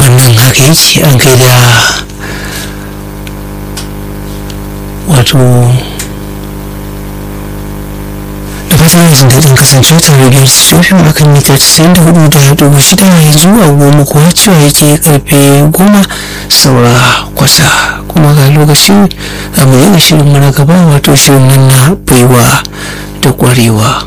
wannan haka yake an kai da wato da fatan yanzu daɗin kasancewa tare da sofin akan mita 94 da dubu shida yanzu a goma kuwa cewa yake karfe goma saura kwata kuma ga lokacin abu yana shirin mana gaba wato shirin nan na baiwa da kwarewa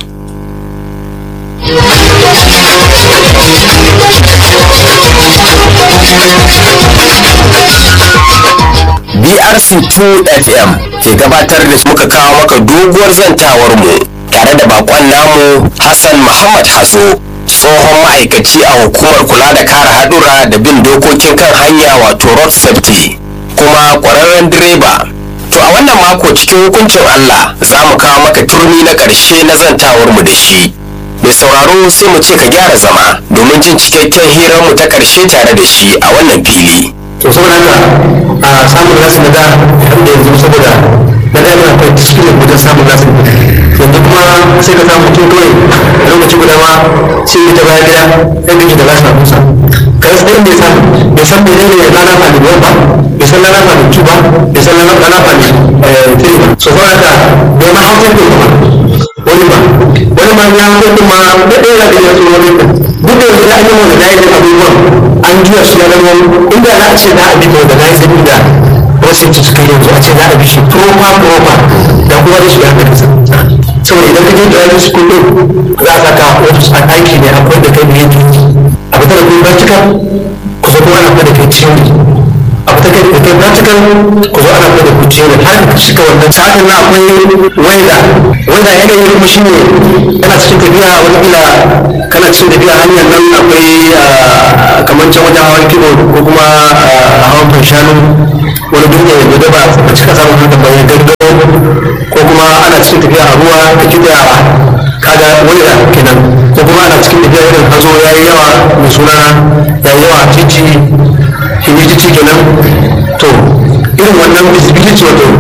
BRC 2 FM ke gabatar da muka kawo maka doguwar zantawar mu tare da bakon namu Hassan Muhammad Hazo tsohon ma'aikaci a hukumar kula da kare hadura da bin dokokin kan hanya wato road safety kuma kwararren direba to a wannan mako cikin hukuncin Allah za mu kawo maka turmi na ƙarshe na zantawar mu da shi mai sauraro sai mu ce ka gyara zama domin jin cikakken hirar mu ta ƙarshe tare da shi a wannan fili to saboda haka a samun nasu na da har da yanzu saboda na da yana akwai cikin wajen samun nasu yanzu kuma sai ka samu mutum kawai a lokaci guda ma sai ya ta baya gida sai gaji da nasu a kusa ka rasa inda ya samu bai san mene ne rana fani ba bai san rana fani two ba bai san rana fani three ba so saboda haka bai ma hausa ne ba wani ba wani ma ya hausa ne ma da ɗaya da ya tsoro ne duk da yanzu da an yi wani da ya yi abubuwan an juya su ya zama inda za a ce za a bi da na yi zabi da wasu ta suka yanzu a ce za a bi shi proper proper da kuma da su ya kai saboda idan ka je da wani school din za a saka wasu a aiki ne akwai da kai da yake a fitar da kuma practical ku zo kuma ana fitar da kai theory a fitar da kai practical ku zo ana fitar da ku theory har ka shiga wannan sa'adin na akwai wanda wanda yanayi kuma shine yana cikin tafiya wani kila kana cikin tafiya hanyar nan akwai kamar can wajen hawan kibo ko kuma hawan fanshanu wani duk da da ba a cika samun haka bayan gargaro ko kuma ana cikin tafiya a ruwa da kiɗa kaga wani da kenan ko kuma ana cikin tafiya irin hazo ya yi yawa mai suna ya yi yawa titi humidity kenan to irin wannan visibility wato